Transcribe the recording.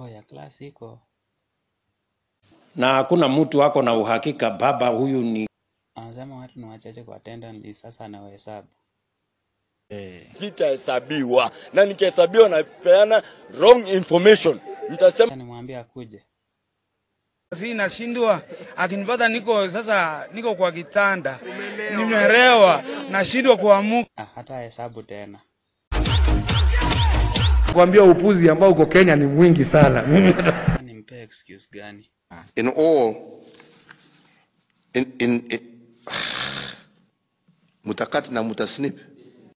Oh, ya class iko. na hakuna mtu ako na uhakika baba huyu ni Anasema watu ni wachache kwa attendance list, sasa anawahesabu. Eh. sitahesabiwa na nikihesabiwa napeana wrong information nitasema Sasa nimwambie akuje. Si nashindwa akinipata niko sasa, niko kwa kitanda, nimerewa, nashindwa kuamuka. Ah, hata hesabu tena. kuambia upuzi ambao uko Kenya ni mwingi sana. Mimi Sasa Nimpee excuse gani? in all in in, in mutakati na mutasnip